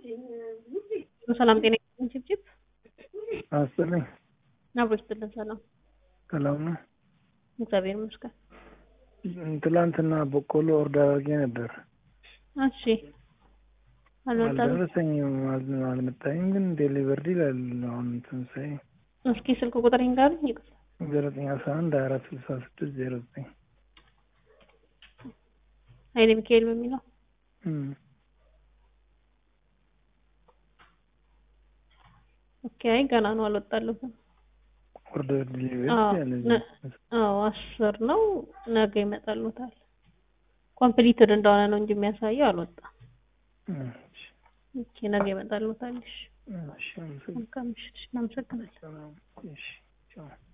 ሰላም ጤና ይስጥልኝ ችብችብ አስጥልኝ አብሮ ይስጥልን ሰላም ሰላም ነው። እግዚአብሔር ይመስገን ትላንትና በቆሎ ኦርደር አድርጌ ነበር። እሺ አልመጣም አልደረሰኝም፣ አል- አልመጣኝም። ግን ዴሊቨርድ ይላል። አሁን እንትን ሳይ እስኪ ስልክ ቁጥር ይንገሩኝ ይቅርታ ዘጠኝ አስራ አንድ ሀያ አራት ስልሳ ስድስት ዜሮ ዘጠኝ ኃይሌ ሚካኤል በሚለው ኦኬ አይ ገና ነው አልወጣለሁም ኦርደር ዴሊቨርድ አዎ ያለ ነ- አዎ አስር ነው ነገ ይመጣልዎታል ኮምፕሊትድ እንደሆነ ነው እንጂ የሚያሳየው አልወጣም ኦኬ ነገ ይመጣልዎታል እሺ እሺ፣ አመሰግናለሁ። መልካም ምሽት እሺ እናመሰግናለን እሺ፣ ቻው።